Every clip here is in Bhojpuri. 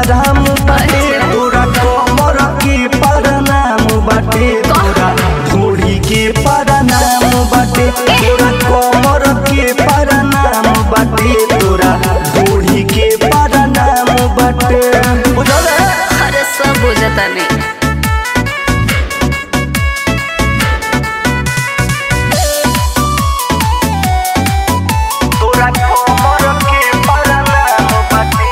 हराम बाटे तोरा कमर के परनाम बाटे तोरा घोड़ी के परनाम बाटे तोरा कमर के परनाम बाटे तोरा घोड़ी के परनाम बाटे बुझल है? अरे सब बुझता नहीं तोरा कमर के परनाम बाटे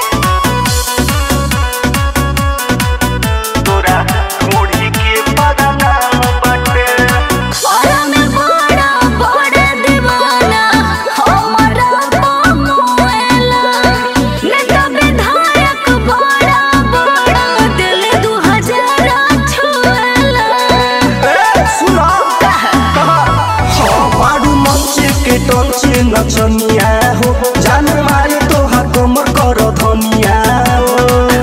तोरा घोड़ी के परनाम बाटे और में बड़ा बड़ा दीवाना हमारा बमुएला नेता विधायक बड़ा बड़ा दिल दू हजार छुएला ए, सुना हाँ, बारू मंचे के टंचे नचनिया हो जान मारे तोहार कमर कर धनिया हो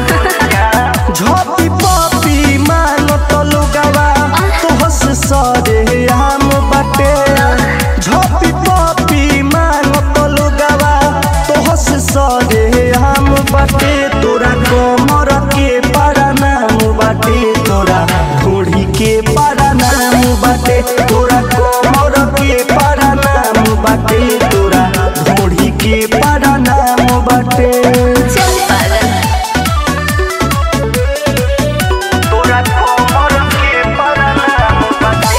झपी पपी मान तो लोगवा तोहस सरे आम बाटे झपी पपी मान तो लोगवा तोहस सरे आम बाटे तोरा कमर के परनाम बाटे तोरा घोड़ी के परनाम बाटे तोरा कमर के परनाम बाटे तोरा घोड़ी के परनाम बाटे चल पागल तोरा कमर के परनाम बाटे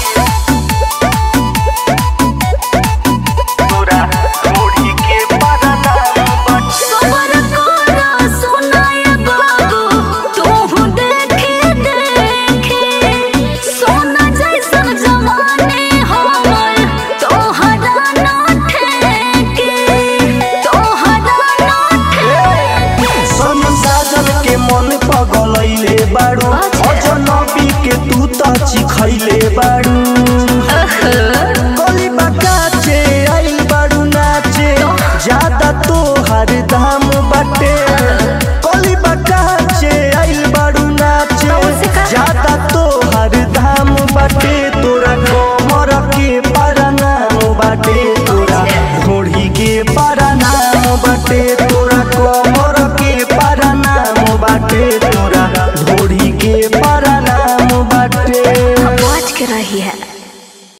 तोरा घोड़ी के परनाम बाटे सबर करा सुनाय बाबू तू देखे देखे सोना जैसन जमाने हमर तोहरा न ठेके तोहरा न ठेके सन साजन के मन पगलैले बाड़ू अजनबी के तू त चिखैले बाड़ू गली बकाचे आइल बाड़ू नाचे ज्यादा तोहार दाम बाटे गली बकाचे आइल बाड़ू नाचे ज्यादा तोहार दाम बाटे तोरा कमर के परनाम बाटे तोरा घोड़ी के परनाम बाटे